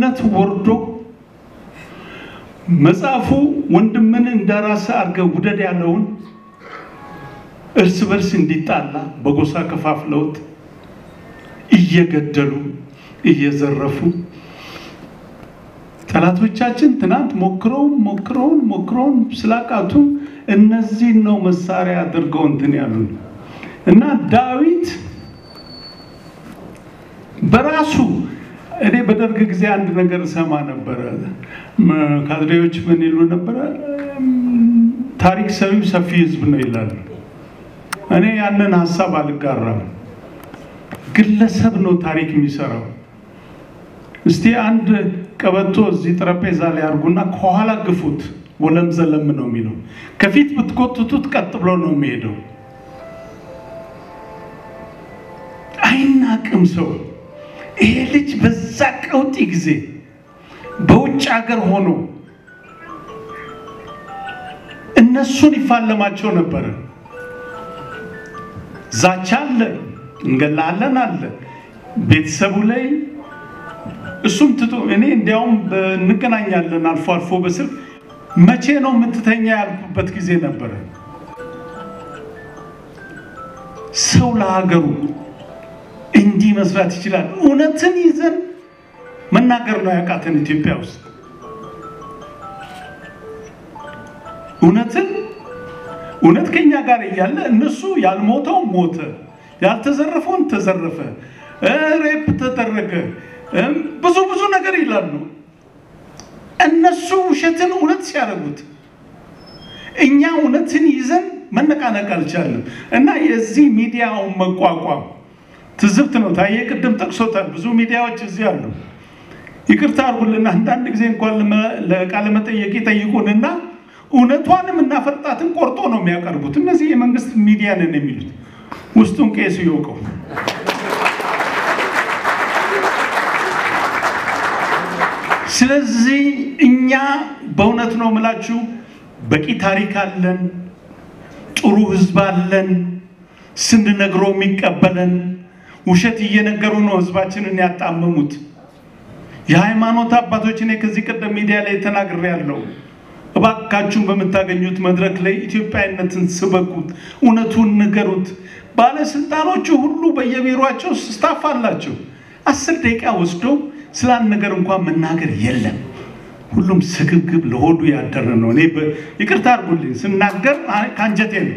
ነት ወርዶ መጽሐፉ ወንድምን እንደራስህ አድርገህ ውደድ ያለውን እርስ በርስ እንዲጣላ በጎሳ ከፋፍለውት እየገደሉ እየዘረፉ ጠላቶቻችን ትናንት ሞክረውን ሞክረውን ሞክረውን ስላቃቱ እነዚህን ነው መሳሪያ አድርገው እንትን ያሉን እና ዳዊት በራሱ እኔ በደርግ ጊዜ አንድ ነገር እሰማ ነበረ። ካድሬዎች ምን ይሉ ነበረ? ታሪክ ሰሪው ሰፊ ህዝብ ነው ይላሉ። እኔ ያንን ሀሳብ አልጋራም። ግለሰብ ነው ታሪክ የሚሰራው። እስቲ አንድ ቀበቶ እዚህ ጠረጴዛ ላይ አድርጉና ከኋላ ግፉት፣ ወለም ዘለም ነው የሚለው። ከፊት ብትጎትቱት ቀጥ ብሎ ነው የሚሄደው። አይናቅም ሰው። ይሄ ልጅ በዛ ቀውጢ ጊዜ በውጭ ሀገር ሆኖ እነሱን ይፋለማቸው ነበረ። ዛቻ አለ፣ እንገላለን አለ ቤተሰቡ ላይ እሱም ትቶ እኔ እንዲያውም እንገናኛለን አልፎ አልፎ በስልክ መቼ ነው የምትተኛ ያልኩበት ጊዜ ነበረ። ሰው ለሀገሩ እንዲህ መስራት ይችላል። እውነትን ይዘን መናገር ነው ያቃተን ኢትዮጵያ ውስጥ እውነትን እውነት ከኛ ጋር እያለ እነሱ ያልሞተው ሞተ፣ ያልተዘረፈውን ተዘረፈ፣ ሬፕ ተደረገ፣ ብዙ ብዙ ነገር ይላሉ። እነሱ ውሸትን እውነት ሲያደርጉት እኛ እውነትን ይዘን መነቃነቅ አልቻለም። እና የዚህ ሚዲያውን መቋቋም ትዝብት ነው። ታዬ ቅድም ጠቅሶታል። ብዙ ሚዲያዎች እዚህ አሉ። ይቅርታ አድርጉልና አንዳንድ ጊዜ እንኳን ለቃለ መጠየቅ ይጠይቁንና እውነቷንም እናፈርጣትን ቆርጦ ነው የሚያቀርቡት። እነዚህ የመንግስት ሚዲያ ነን የሚሉት ውስጡን ቄሱ ይወቀው። ስለዚህ እኛ በእውነት ነው የምላችሁ በቂ ታሪክ አለን፣ ጥሩ ህዝብ አለን፣ ስንነግረው የሚቀበለን ውሸት እየነገሩ ነው ህዝባችንን ያጣመሙት። የሃይማኖት አባቶች እኔ ከዚህ ቀደም ሚዲያ ላይ ተናግሬያለሁ። እባካችሁን በምታገኙት መድረክ ላይ ኢትዮጵያዊነትን ስበኩት፣ እውነቱን ንገሩት። ባለስልጣኖቹ ሁሉ በየቢሮቸው ስታፍ አላቸው። አስር ደቂቃ ወስደው ስለ አንድ ነገር እንኳን መናገር የለም። ሁሉም ስግብግብ ለሆዱ ያደረ ነው። እኔ ይቅርታ አድርጉልኝ ስናገር ከአንጀቴ ነው።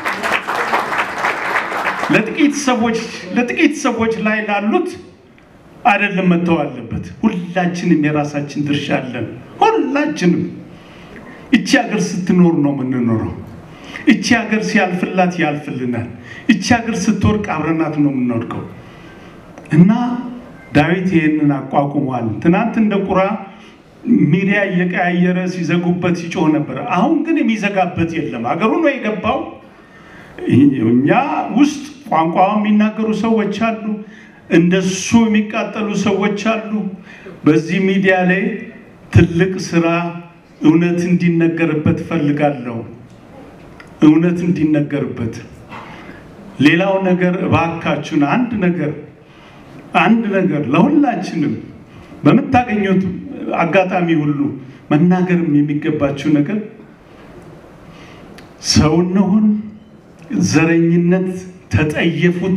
ለጥቂት ሰዎች ለጥቂት ሰዎች ላይ ላሉት አይደለም መተው አለበት። ሁላችንም የራሳችን ድርሻ አለን። ሁላችንም እቺ ሀገር ስትኖር ነው የምንኖረው። እቺ ሀገር ሲያልፍላት ያልፍልናል። እቺ ሀገር ስትወርቅ አብረናት ነው የምንወድቀው እና ዳዊት ይህንን አቋቁሟል። ትናንት እንደ ቁራ ሚዲያ እየቀያየረ ሲዘጉበት ሲጮህ ነበር። አሁን ግን የሚዘጋበት የለም። ሀገሩ ነው የገባው። እኛ ውስጥ ቋንቋ የሚናገሩ ሰዎች አሉ፣ እንደሱ የሚቃጠሉ ሰዎች አሉ። በዚህ ሚዲያ ላይ ትልቅ ስራ እውነት እንዲነገርበት ፈልጋለሁ። እውነት እንዲነገርበት። ሌላው ነገር እባካችሁን አንድ ነገር አንድ ነገር ለሁላችንም በምታገኙት አጋጣሚ ሁሉ መናገርም የሚገባችሁ ነገር ሰው እንሁን፣ ዘረኝነት ተጠየፉት።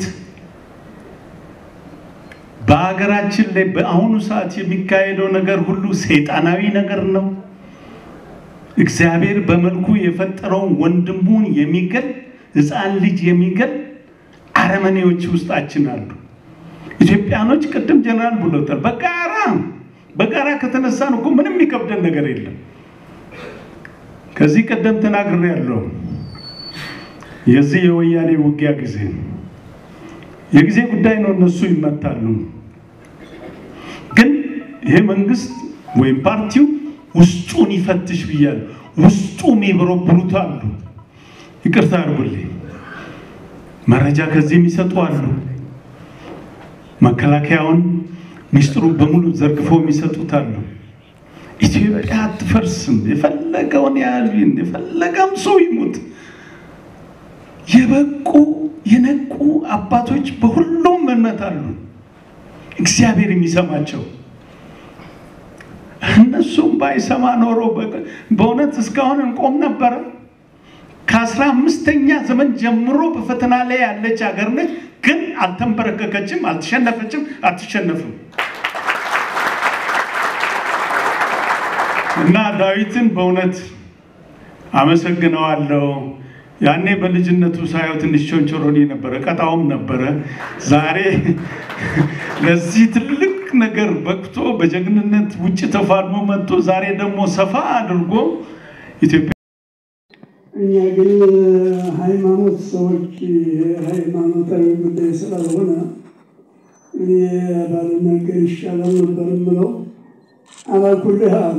በሀገራችን ላይ በአሁኑ ሰዓት የሚካሄደው ነገር ሁሉ ሰይጣናዊ ነገር ነው። እግዚአብሔር በመልኩ የፈጠረውን ወንድሙን የሚገል ሕፃን ልጅ የሚገል አረመኔዎች ውስጣችን አሉ። ኢትዮጵያኖች ቅድም ጀነራል ብሎታል። በጋራ በጋራ ከተነሳን እኮ ምንም የሚከብደን ነገር የለም። ከዚህ ቀደም ተናግሬ ያለው የዚህ የወያኔ ውጊያ ጊዜ የጊዜ ጉዳይ ነው። እነሱ ይመታሉ። ግን ይሄ መንግስት ወይም ፓርቲው ውስጡን ይፈትሽ ብያል። ውስጡ የሚበረብሩት አሉ። ይቅርታ አድርጉልኝ። መረጃ ከዚህ የሚሰጡ አሉ። መከላከያውን ሚስጥሩ በሙሉ ዘርግፈው የሚሰጡት አሉ። ኢትዮጵያ አትፈርስም። የፈለገውን ያህል የፈለገም ሰው ይሙት። የበቁ የነቁ አባቶች በሁሉም እምነት አሉ። እግዚአብሔር የሚሰማቸው የእነሱም ባይሰማ ኖሮ በእውነት እስካሁን እንቆም ነበረ። ከአስራ አምስተኛ ዘመን ጀምሮ በፈተና ላይ ያለች ሀገር ነች። ግን አልተንበረከከችም፣ አልተሸነፈችም፣ አትሸነፍም። እና ዳዊትን በእውነት አመሰግነዋለሁ። ያኔ በልጅነቱ ሳየው ትንሽ ቾንቾሮኒ ነበረ፣ ቀጣውም ነበረ። ዛሬ ለዚህ ትልቅ ነገር በቅቶ በጀግንነት ውጭ ተፋልሞ መጥቶ ዛሬ ደግሞ ሰፋ አድርጎ ኢትዮጵያ እኛ ግን ሃይማኖት ሰዎች ሃይማኖታዊ ጉዳይ ስላልሆነ እኔ ባልናገር ይሻላል ነበር የምለው። አላኩልሃል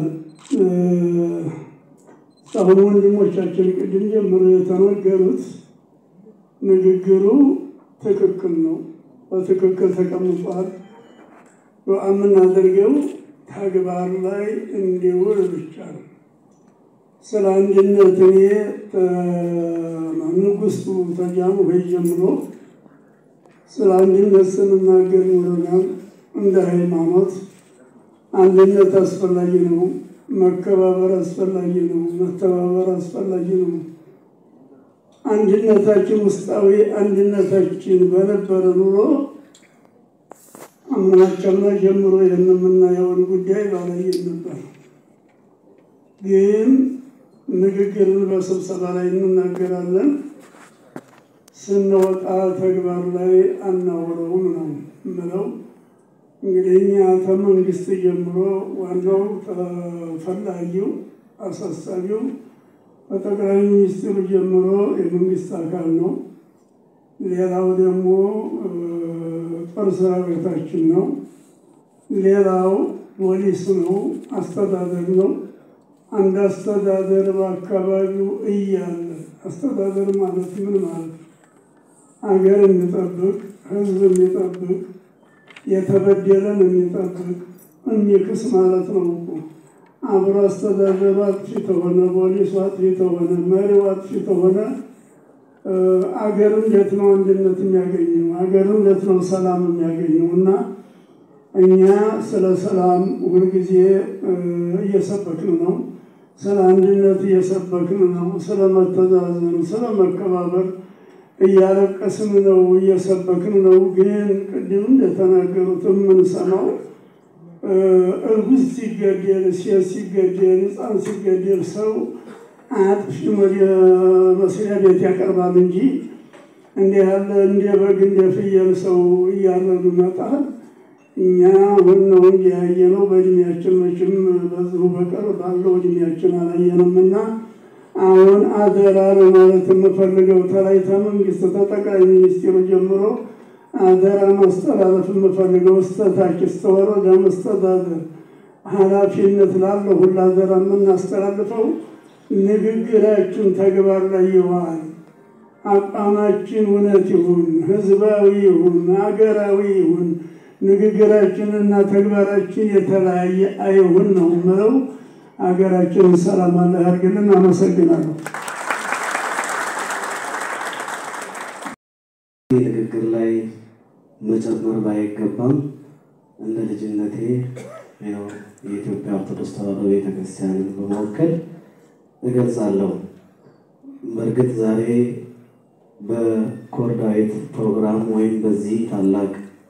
አሁን ወንድሞቻችን ቅድም ጀምሮ የተናገሩት ንግግሩ ትክክል ነው፣ በትክክል ተቀምጧል። የምናደርገው ተግባር ላይ እንዲውል ብቻ ነው። ስለ አንድነት እኔ ንጉሥቱ ተጃኑ ሆይ ጀምሮ ስለ አንድነት ስንናገር ኖረናል። እንደ ሃይማኖት አንድነት አስፈላጊ ነው። መከባበር አስፈላጊ ነው። መተባበር አስፈላጊ ነው። አንድነታችን ውስጣዊ አንድነታችን በነበረ ኑሮ አምናቸምና ጀምሮ የምናየውን ጉዳይ ባላየን ነበር። ግን ንግግርን በስብሰባ ላይ እንናገራለን፣ ስንወጣ ተግባር ላይ አናውለውም ነው የምለው። እንግዲህ እኛ ከመንግስት ጀምሮ ዋናው ተፈላጊው አሳሳቢው ከጠቅላይ ሚኒስትሩ ጀምሮ የመንግስት አካል ነው። ሌላው ደግሞ ጦር ሰራዊታችን ነው። ሌላው ፖሊስ ነው፣ አስተዳደር ነው። አንድ አስተዳደር በአካባቢው እያለ አስተዳደር ማለት ምን ማለት ነው? ሀገር የሚጠብቅ ህዝብ የሚጠብቅ የተበደለን የሚጠብቅ የሚክስ ማለት ነው እኮ። አብሮ አስተዳደሩ አጥፊ ተሆነ፣ ፖሊሱ አጥፊ ተሆነ፣ መሪው አጥፊ ተሆነ አገር እንዴት ነው አንድነት የሚያገኘው? አገር እንዴት ነው ሰላም የሚያገኘው? እና እኛ ስለ ሰላም ሁልጊዜ እየሰበክን ነው። ስለ አንድነት እየሰበክን ነው። ስለ መተዛዘን፣ ስለ መከባበር እያለቀስን ነው፣ እየሰበክን ነው። ግን ቅድም እንደተናገሩት የምንሰማው እርጉዝ ሲገደል፣ ሴት ሲገደል፣ ሕፃን ሲገደል ሰው አጥፊ ወደ መስሪያ ቤት ያቀርባል እንጂ እንዲህ ያለ እንደ በግ እንደ ፍየል ሰው እያረዱ መጣል እኛ አሁን ነው እንጂ ያየነው በእድሜያችን መቼም በዚሁ በቀር ባለው እድሜያችን አላየንም እና አሁን አደራ ለማለት የምፈልገው ተላይ ተመንግስት ተጠቅላይ ሚኒስትሩ ጀምሮ አደራ ማስተላለፍ የምፈልገው እስተታች እስተ ወረዳ መስተዳደር ኃላፊነት ላለው ሁላ አደራ የምናስተላልፈው ንግግራችን ተግባር ላይ ይዋል። አቋማችን እውነት ይሁን፣ ህዝባዊ ይሁን፣ ሀገራዊ ይሁን። ንግግራችንና ተግባራችን የተለያየ አይሁን ነው ምለው። ሀገራችንን ሰላም አለ ያድርግልን። አመሰግናለሁ። ንግግር ላይ መጨመር ባይገባም እንደ ልጅነቴ ያው የኢትዮጵያ ኦርቶዶክስ ተዋሕዶ ቤተክርስቲያንን በመወከል እገልጻለሁ። በእርግጥ ዛሬ በኮርዳዊት ፕሮግራም ወይም በዚህ ታላቅ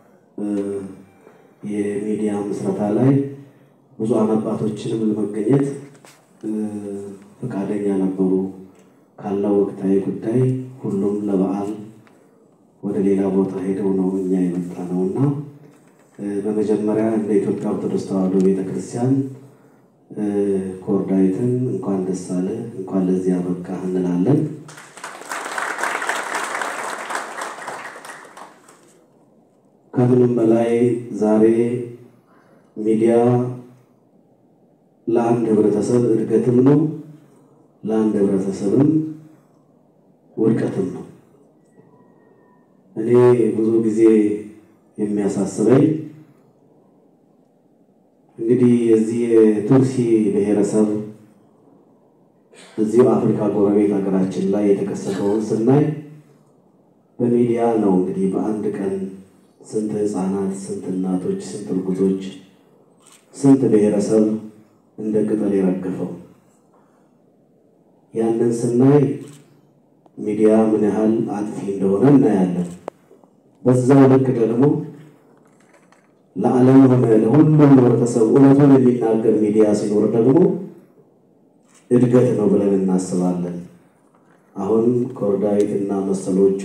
የሚዲያ ምስረታ ላይ ብዙሃን አባቶችንም ለመገኘት ፈቃደኛ ነበሩ። ካለው ወቅታዊ ጉዳይ ሁሉም ለበዓል ወደ ሌላ ቦታ ሄደው ነው እኛ የመጣ ነው እና በመጀመሪያ እንደ ኢትዮጵያ ኦርቶዶክስ ተዋሕዶ ቤተክርስቲያን ኮርዳዊትን እንኳን ደስ አለ እንኳን ለዚህ አበቃህ እንላለን። ከምንም በላይ ዛሬ ሚዲያ ለአንድ ህብረተሰብ እድገትም ነው፣ ለአንድ ህብረተሰብም ውድቀትም ነው። እኔ ብዙ ጊዜ የሚያሳስበኝ እንግዲህ የዚህ የቱርሲ ብሔረሰብ እዚሁ አፍሪካ ጎረቤት ሀገራችን ላይ የተከሰተውን ስናይ በሚዲያ ነው እንግዲህ በአንድ ቀን ስንት ህፃናት፣ ስንት እናቶች፣ ስንት እርጉዞች፣ ስንት ብሔረሰብ እንደ ቅጠል የረገፈው። ያንን ስናይ ሚዲያ ምን ያህል አጥፊ እንደሆነ እናያለን። በዛው ልክ ደግሞ ለዓለም ሆነ ለሁሉም ህብረተሰብ እውነቱን የሚናገር ሚዲያ ሲኖር ደግሞ እድገት ነው ብለን እናስባለን። አሁን ኮርዳዊት እና መሰሎቹ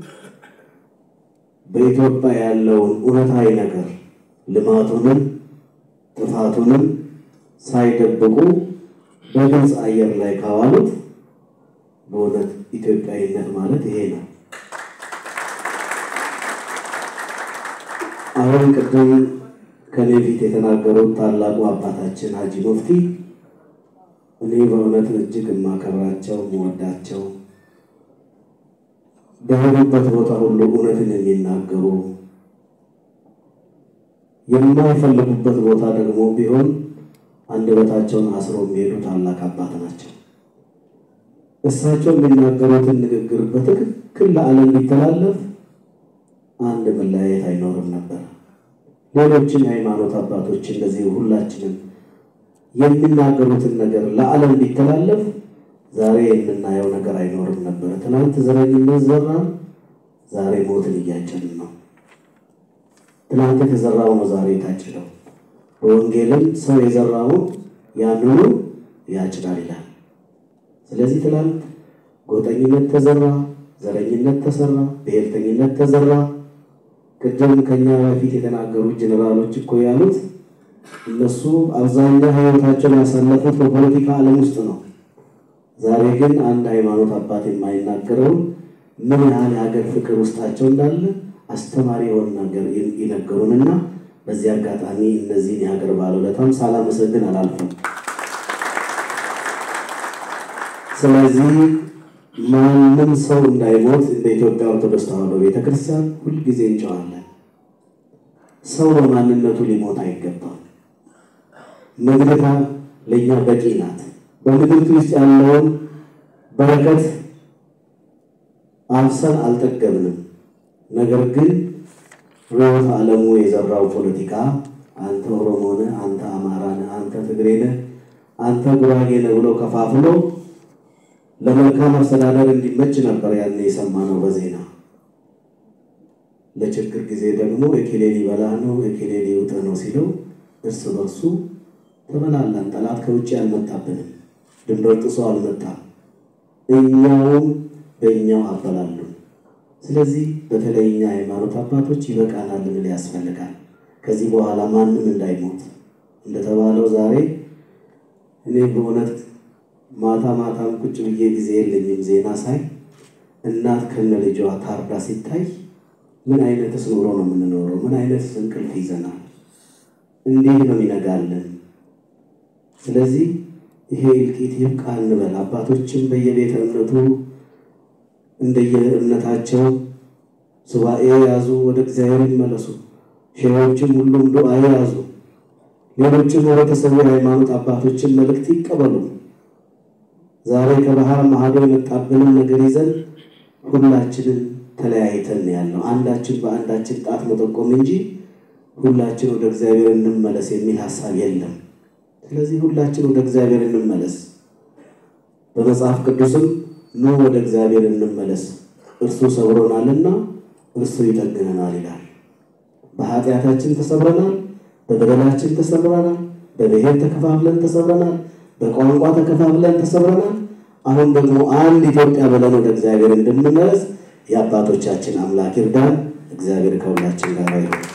በኢትዮጵያ ያለውን እውነታዊ ነገር ልማቱንም ጥፋቱንም ሳይደብቁ በግልጽ አየር ላይ ካዋሉት በእውነት ኢትዮጵያዊነት ማለት ይሄ ነው። አሁን ቅድም ከኔ ፊት የተናገሩት ታላቁ አባታችን ሀጂ ሙፍቲ እኔ በእውነት እጅግ የማከብራቸው የምወዳቸው በሄዱበት ቦታ ሁሉ እውነትን የሚናገሩ የማይፈልጉበት ቦታ ደግሞ ቢሆን አንደበታቸውን አስሮ የሚሄዱ ታላቅ አባት ናቸው። እሳቸው የሚናገሩትን ንግግር በትክክል ለዓለም ቢተላለፍ አንድ መለያየት አይኖርም ነበር። ሌሎችን የሃይማኖት አባቶች እንደዚህ ሁላችንም የሚናገሩትን ነገር ለዓለም ቢተላለፍ ዛሬ የምናየው ነገር አይኖርም ነበር። ትናንት ዘረኝነት ዘራን፣ ዛሬ ሞትን እያጨን ነው። ትናንት የተዘራው ነው ዛሬ የታጭደው። በወንጌልም ሰው የዘራውን ያንኑ ያጭዳል ይላል። ስለዚህ ትናንት ጎጠኝነት ተዘራ፣ ዘረኝነት ተሰራ፣ ብሔርተኝነት ተዘራ። ቅድም ከኛ በፊት የተናገሩ ጀኔራሎች እኮ ያሉት እነሱ አብዛኛው ሕይወታቸውን ያሳለፉት በፖለቲካ ዓለም ውስጥ ነው። ዛሬ ግን አንድ ሃይማኖት አባት የማይናገረውን ምን ያህል የሀገር ፍቅር ውስጣቸው እንዳለ አስተማሪ የሆነ ነገር ይነገሩንና በዚህ አጋጣሚ እነዚህን የሀገር ባለውለታም ሳላመሰግን አላልፍም። ስለዚህ ማንም ሰው እንዳይሞት እንደ ኢትዮጵያ ኦርቶዶክስ ተዋሕዶ ቤተክርስቲያን ሁልጊዜ እንጨዋለን። ሰው በማንነቱ ሊሞት አይገባም። ምድሪቷ ለእኛ በቂ ናት። በምድሪቱ ውስጥ ያለውን በረከት አብሰን አልጠገብንም። ነገር ግን ርዕዮተ ዓለሙ የዘራው ፖለቲካ አንተ ኦሮሞ ነህ፣ አንተ አማራ ነህ፣ አንተ ትግሬ ነህ፣ አንተ ጉራጌ ነህ ብሎ ከፋፍሎ ለመልካም አስተዳደር እንዲመች ነበር ያን የሰማነው በዜና። ለችግር ጊዜ ደግሞ የኬሌ ሊበላህ ነው የኬሌ ሊውጥህ ነው ሲለው እርስ በርሱ ተበላላን። ጠላት ከውጭ አልመጣብንም፣ ድንበር ጥሶ አልመጣም። እኛውም በእኛው አበላሉ። ስለዚህ በተለይ እኛ ሃይማኖት አባቶች ይበቃናል ልንል ያስፈልጋል። ከዚህ በኋላ ማንም እንዳይሞት እንደተባለው ዛሬ እኔ በእውነት ማታ ማታም ቁጭ ብዬ ጊዜ የለኝም ዜና ሳይ እናት ከነ ልጇ ታርዳ ሲታይ ምን አይነትስ ኑሮ ነው የምንኖረው? ምን አይነትስ እንቅልፍ ይዘናል? እንዴት ነው ይነጋለን? ስለዚህ ይሄ እልቂት ይብቃ እንበል። አባቶችም በየቤተ እምነቱ እንደየእምነታቸው ሱባኤ ያዙ፣ ወደ እግዚአብሔር ይመለሱ። ሼዎችም ሁሉም ዱዓ ያዙ። ሌሎችም ህብረተሰቡ የሃይማኖት አባቶችን መልእክት ይቀበሉ። ዛሬ ከባህር ማዶ የመጣብንን ነገር ይዘን ሁላችንን ተለያይተን ያለው አንዳችን በአንዳችን ጣት መጠቆም እንጂ ሁላችን ወደ እግዚአብሔር እንመለስ የሚል ሀሳብ የለም። ስለዚህ ሁላችን ወደ እግዚአብሔር እንመለስ። በመጽሐፍ ቅዱስም ኑ ወደ እግዚአብሔር እንመለስ እርሱ ሰብሮናልና እርሱ ይጠግነናል ይላል። በኃጢአታችን ተሰብረናል፣ በበደላችን ተሰብረናል፣ በብሔር ተከፋፍለን ተሰብረናል፣ በቋንቋ ተከፋፍለን ተሰብረናል። አሁን ደግሞ አንድ ኢትዮጵያ ብለን ወደ እግዚአብሔር እንድንመለስ የአባቶቻችን አምላክ ይርዳን። እግዚአብሔር ከሁላችን ጋር ይሁን።